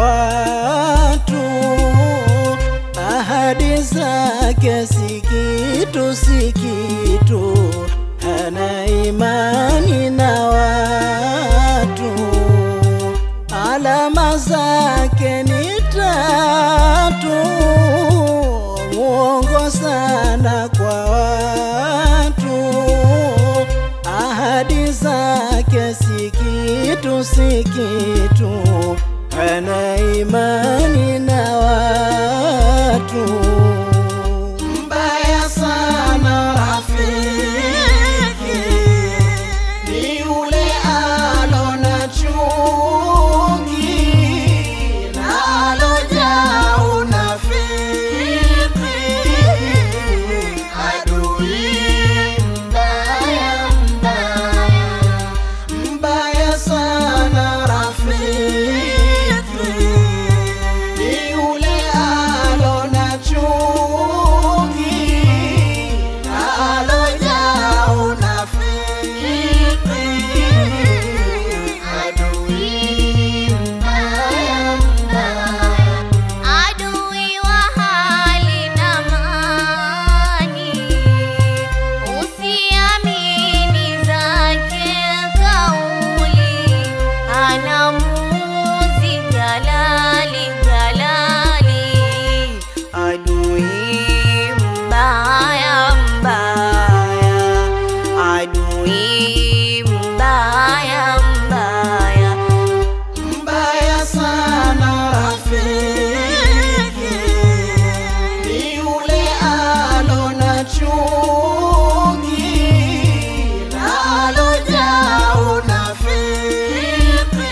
watu, ahadi zake si kitu, si kitu, hana imani na watu, alama zake ni tatu, mwongo sana kwa watu, ahadi zake si kitu, si kitu, hana imani na watu. Mbaya sana rafiki, ni yule alona chuki na alojaa unafiki, adui mbaya mbaya mbaya sana rafiki, ni yule alona chuki na alojaa unafiki, adui mbaya mbaya Adui wa hali na mali, usiamini zake kauli, anamuuzi jalali jalali, adui mbaya mbaya, adui mbaya mbaya. mbaya sana rafiki, ni yule alona chuki na alojaa unafiki,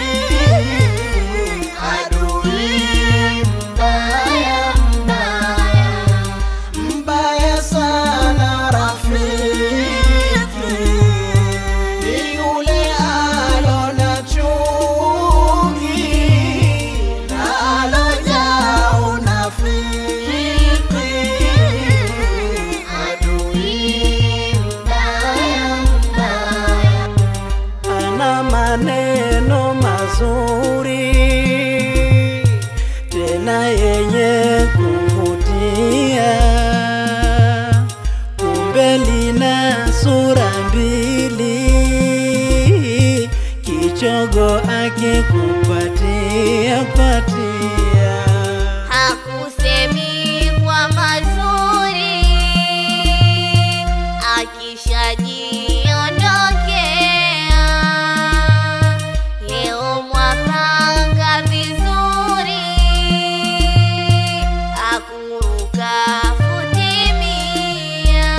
adui mbaya mbaya mbaya sana rafiki, ni yule alona chuki na alojaa unafiki, adui mbaya mbaya ana maneno mazuri tena yenye kuvutia, kumbe lina sura mbili, kichogo akikupatia patia Hakusemi kwa mazuri, akishajiondokea. Leo mwapanga vizuri, akuruka futimia.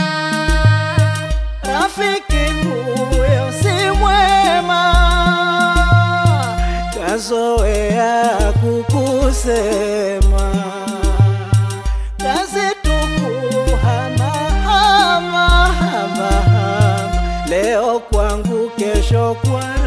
Rafiki huyo si mwema, kazoea kukusema, kazi tupu hama hama hama hama, leo kwangu, kesho kwa